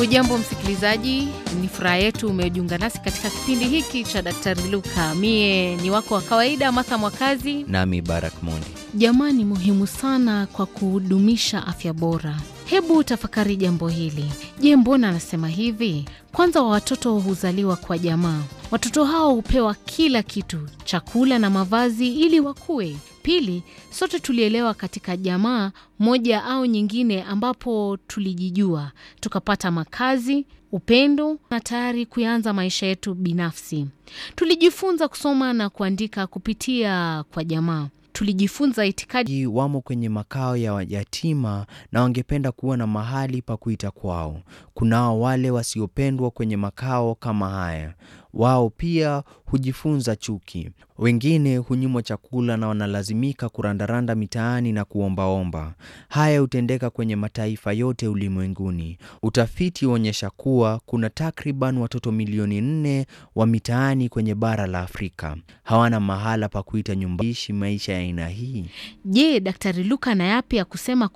Hujambo msikilizaji, ni furaha yetu umejiunga nasi katika kipindi hiki cha Daktari Luka. Mie ni wako wa kawaida Martha Mwakazi. Nami Barak Mondi. Jamaa ni muhimu sana kwa kudumisha afya bora. Hebu tafakari jambo hili. Je, mbona anasema hivi? Kwanza, wa watoto huzaliwa kwa jamaa. Watoto hao hupewa kila kitu, chakula na mavazi ili wakue. Pili, sote tulielewa katika jamaa moja au nyingine, ambapo tulijijua tukapata makazi, upendo na tayari kuanza maisha yetu binafsi. Tulijifunza kusoma na kuandika kupitia kwa jamaa. Tulijifunza itikadi Wamo kwenye makao ya yatima na wangependa kuwa na mahali pa kuita kwao. Kunao wale wasiopendwa kwenye makao kama haya. Wao pia hujifunza chuki. Wengine hunyimwa chakula na wanalazimika kurandaranda mitaani na kuombaomba. Haya hutendeka kwenye mataifa yote ulimwenguni. Utafiti huonyesha kuwa kuna takriban watoto milioni nne wa mitaani kwenye bara la Afrika. Hawana mahala pa kuita nyumba. Ishi maisha ya aina hii. Je, Daktari Luka na yapi ya kusema